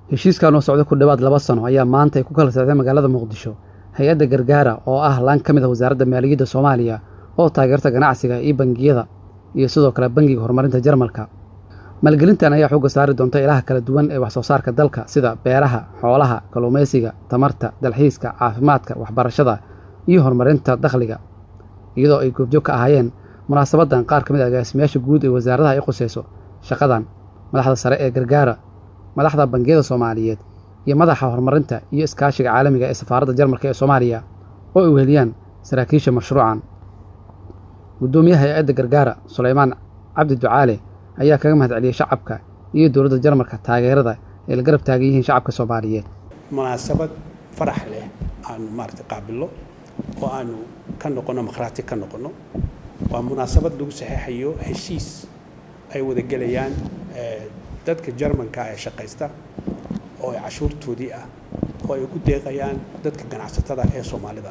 heshiiskan oo socda ku dhowaad laba sano ayaa maanta ay ku kala socdeen magaalada muqdisho hay-adda gargaara oo ah laan ka mid a wasaaradda maaliyadda soomaaliya oo taageerta ganacsiga iyo bangiyada iyo sidoo kale bangiga horumarinta jarmalka maalgelintan ayaa xooga saari doonta ilaha kala duwan ee waxsoo saarka dalka sida beeraha xoolaha kalluumaysiga tamarta dalxiiska caafimaadka waxbarashada iyo horumarinta dakhliga iyadoo ay goobjoog ka ahaayeen munaasabaddan qaar ka mid a agaasimayaasha guud ee wasaaradaha ay qusayso shaqadan madaxda sare ee gargaara madaxda bangiyada soomaaliyeed iyo madaxa horumarinta iyo iskaashiga caalamiga ee safaaradda jarmalka ee soomaaliya oo ay weheliyaan saraakiisha mashruucan guddoomiyaha hay-adda gargaara sulaymaan cabdi ducaale ayaa kaga mahad celiyey shacabka iyo dowladda jarmalka taageerada ay la garab taagan yihiin shacabka soomaaliyeed munaasabad farax leh aanu maarata qaabillo oo aanu ka noqonno makhraati ka noqonno waa munaasabad lagu saxeexayo heshiis ay wada gelayaan dadka jarmanka ee shaqaysta oo ay cashuurtoodii ah oo ay ku deeqayaan dadka ganacsatada ee soomaalida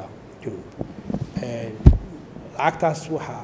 lacagtaas waxaa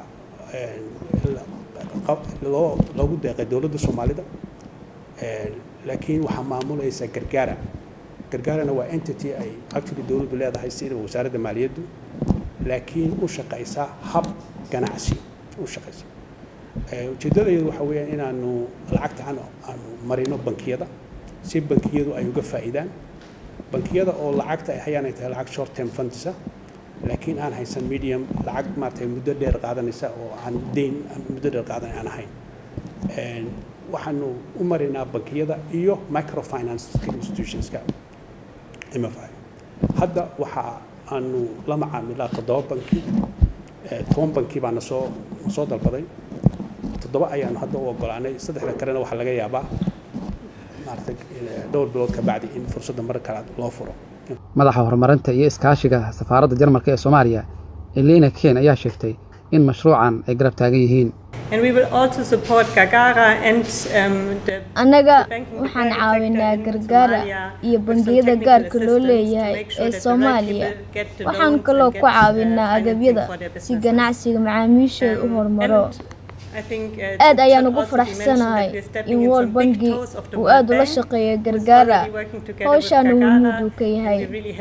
loo loogu deeqay dowladda soomaalida laakiin waxaa maamulaysa gargaara gargaarana waa entity ay actually dowladdu leedahay sida wasaaradda maaliyaddu laakiin u shaqaysa hab ganacsi u shaqaysa ujeeddadayadu waxa weeyaan inaanu lacagta aanu marino bankiyada si bankiyadu ay uga faa'iidaan bankiyada oo lacagta ay hayaan ay tahay lacag short term fundsa laakiin aan haysan medium lacag maaragtay muddo dheer qaadanaysa oo aan deyn muddo dheer qaadan aan ahayn waxaanu u marinaa bankiyada iyo microfinance institutionska mfi hadda waxa aanu la macaamilaa toddoba banki toban banki baa nasoo nasoo dalbaday toddoba ayaanu hadda u ogolaanay saddexda kalena waxaa laga yaabaa maaragtay dhowr bilood ka bacdi in fursadda mar kale loo furo madaxa horumarinta iyo iskaashiga safaaradda jarmalka ee soomaaliya elena ken ayaa sheegtay in mashruucan ay garab taagan yihiin annaga waxaan caawinaa gargaara iyo bangiyada gaarka loo leeyahay ee soomaaliya waxaan kaloo ku caawinaa agabyada si ganacsiga macaamiishooda u horumaro aad ayaan ugu faraxsanahay in wol bangi uu aad ula shaqeeyo gargaara howshaana wumuud uu ka yahay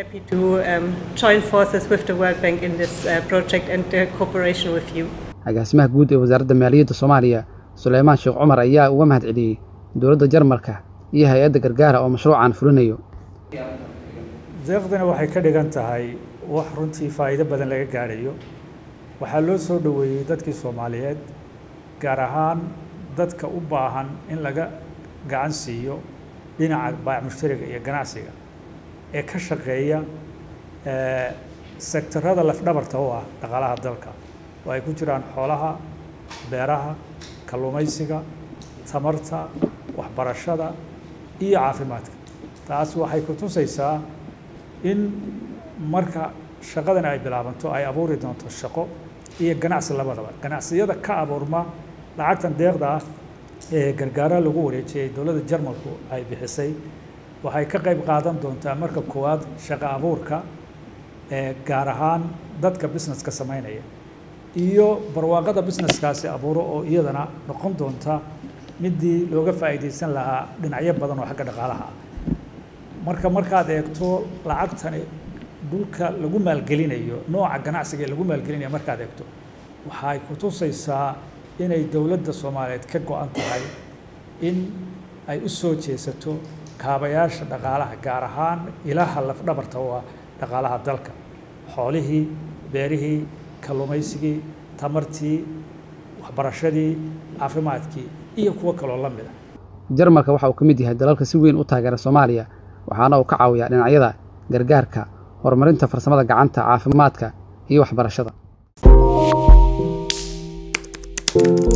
agaasimaha guud ee wasaaradda maaliyadda soomaaliya suleymaan sheekh cumar ayaa uga mahad celiyey dowladda jarmalka iyo hay-adda gargaara oo mashruucan fulinayo deeqdana waxay ka dhigan tahay wax runtii faa'iido badan laga gaadhayo waxaa loo soo dhoweeyey dadkii soomaaliyeed gaar ahaan dadka u baahan in laga gacan siiyo dhinaca baac mushtariga iyo ganacsiga ee ka shaqeeya sektarada lafdhabarta u ah dhaqaalaha dalka oo ay ku jiraan xoolaha beeraha kalluumaysiga tamarta waxbarashada iyo caafimaadka taas waxay ku tusaysaa in marka shaqadan ay bilaabanto ay abuuri doonto shaqo iyo ganacsi labadaba ganacsiyada ka abuurma lacagtan deeqda ah ee gargaara lagu wareejiyey dowladda jarmalku ay bixisay waxay ka qayb qaadan doontaa marka koowaad shaqo abuurka ee gaar ahaan dadka businesska samaynaya iyo barwaaqada businesskaasi abuuro oo iyadana noqon doonta midii looga faa'iidaysan lahaa dhinacyo badan oo xagga dhaqaalaha ah marka markaad eegto lacagtani dhulka lagu maalgelinayo nooca ganacsiga ee lagu maalgelinayo markaad eegto waxay ku tusaysaa inay dowladda soomaaliyeed ka go-an tahay in ay u soo jeesato kaabayaasha dhaqaalaha gaar ahaan ilaha lafdhabarta oo ah dhaqaalaha dalka xoolihii beerihii kalluumaysigii tamartii waxbarashadii caafimaadkii iyo kuwo kaloo la mid ah jarmalka waxa uu ka mid yahay dalalka si weyn u taageera soomaaliya waxaana uu ka caawiyaa dhinacyada gargaarka horumarinta farsamada gacanta caafimaadka iyo waxbarashada